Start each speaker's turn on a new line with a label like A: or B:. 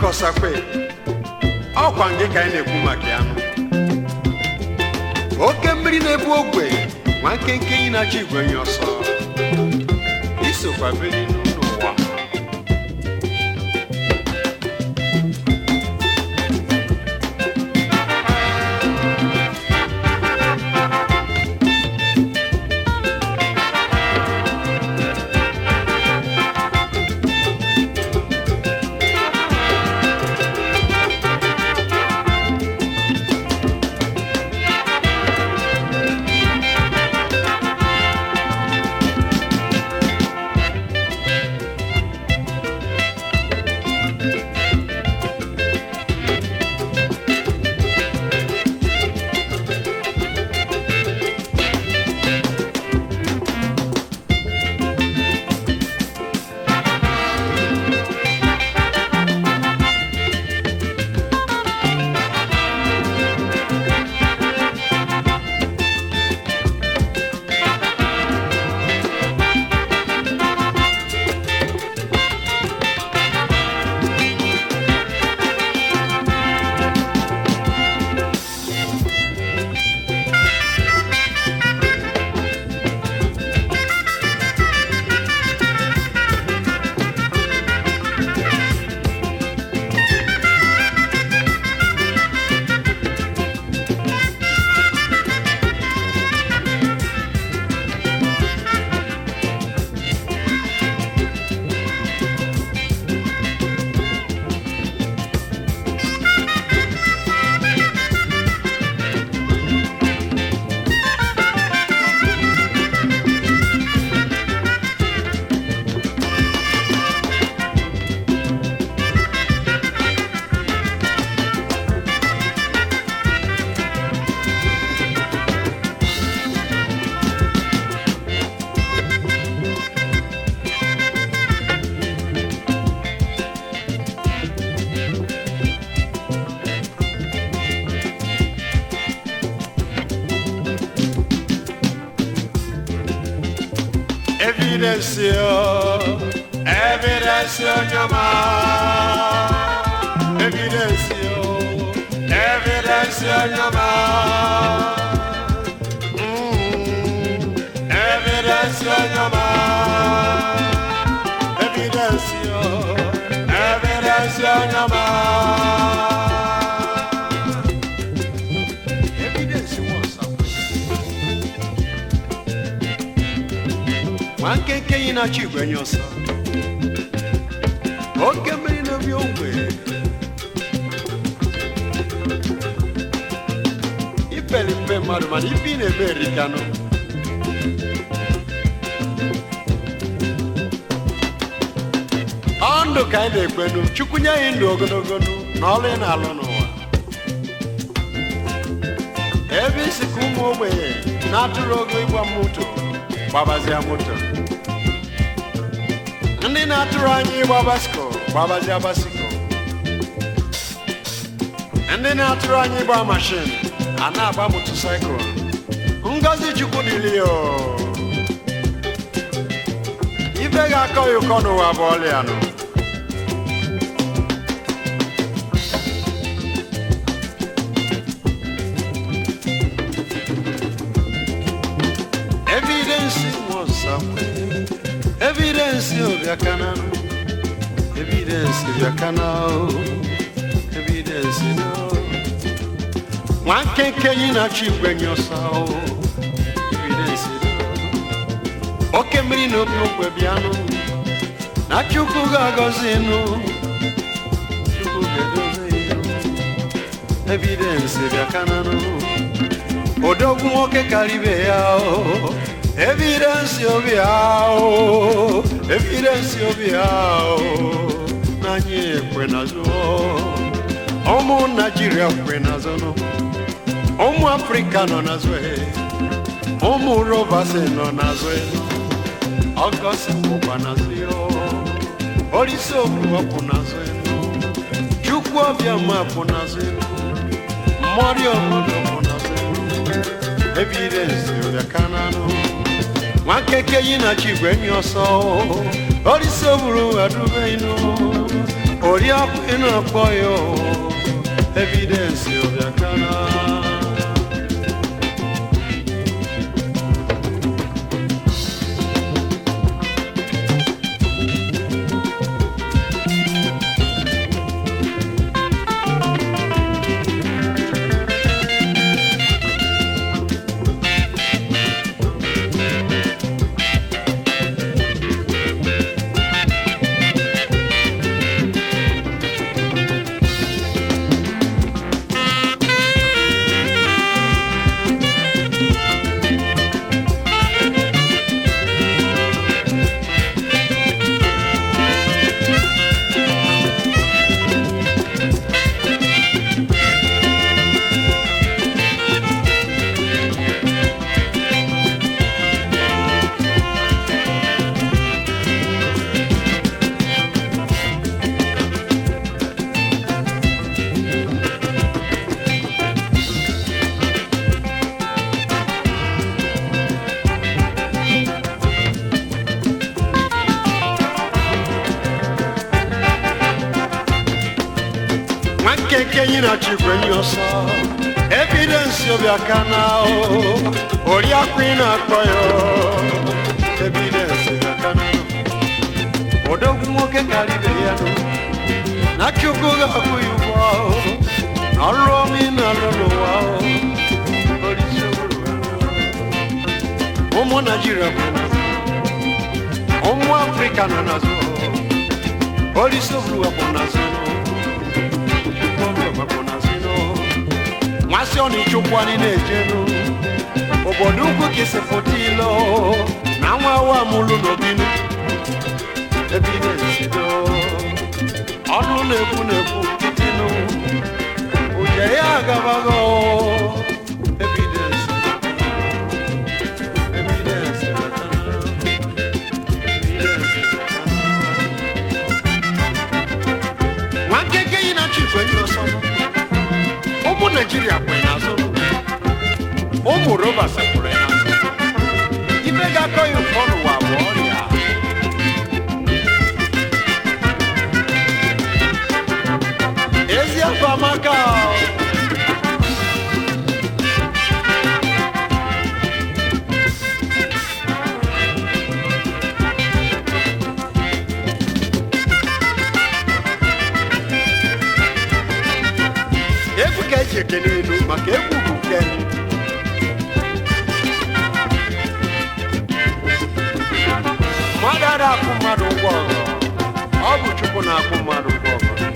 A: kọsakwe ọkwa gị ka anyị na-ekwu maka ya nụ oke mmiri na-ebu ogwe nwa nkenke yi na-achọ igwe nye ọsọ isokwa biri n'ụwa evidence yo evidence yo nyama evidence yo evidence yo nyama Mm, evidence yo nyama evidence yo evidence yo nyama evidence wants something nwa nkenke yi na-achọ igwe nye ọsọ oke mmiri na-ebi ogwe ipeli mpe mmadụ mana ife ị na-eme erikanụ ọ ndụ ka anyị na-ekwenu chukwu nye anyị ndụ ogologo nụ na ọrụ ị na-alụ n'ụwa ebe isi ka ụmụ ogbenye na-atụrụ ogo ịgba moto gbabazia moto ndị na-atụrụ anyị ịgba basko gbabazia basiko ndị na-atụrụ anyị ịgba mashin a na-agba motosaịkụl ngozi chukwu dịrị o ife ga-akọ ya ụkọ n'ụwa bụ ọlịa nụ evidence was somewhere evidence obiakana evidence obiakana o evidence no nwa nkenke yi na-achọ igwe nye ọsọ o evidence no oke mmiri na obi okwe bịanụ na chukwu ga-agọzi nụ chukwu ga-edobe ya evidence bịakana nụ odogwu nwoke karibe ya o evidensi obi ya o evidensi obi ya o n'anya ekwe n'azụ ụmụ naijiria kwe n'azụ nụ ụmụ afrịka nọ n'azụ e ụmụ rovasi nọ n'azụ e ọgọsi kwụkwa n'azụ ya o olisi obuwa kwụ n'azụ e chukwu ọbịa kwụ n'azụ e mmọrị obodo kwụ n'azụ e evidence bịakananụ nwa nkeke yi na chi igwe nye ọsọ olisi oburu adubeinu oriakụ ị na-akpọ ya o, evidensi ọbịa kana nwa nkeke enyi na chikwe enyi ọsọ evidensi ọbịa kana o oriakụ ị na-akpọ ya o, evidensi ọbịa kana odogwu nwoke karịrị ya nụ na chukwu ga-akwụ ya ụgwọ o, na ọrụ ọma ị na-alụ n'ụwa o, Olise uru ya. ụmụ naijiria bụ n'azụ ụmụ afrịka nọ n'azụ Olise uru ya bụ n'azụ nwasị ọ na-echukwu anyị na-ejenu obodo ugwu ka isi pụta ilo na nwa awa mụlụ n'obinu ebidensido ọnụ na-ekwu na-ekwu nkịtịnụ ụje ya agabago evidensi evidensi evidensi nwa nkeke yi na chifu enyi ọsọ ụmụ naijiria kwere n'azụ ụmụ roba sekwere n'azụ ife ga-akọ ya ụfọ n'ụwa bụ ọrịa ezi afọ amaka egwu ka eji ekene elu maka egwu bụ nke mmadụ ada akwụ mmadụ ụgwọ ọgọ ọ bụ chukwu na-akwụ mmadụ ụgwọ ọgọ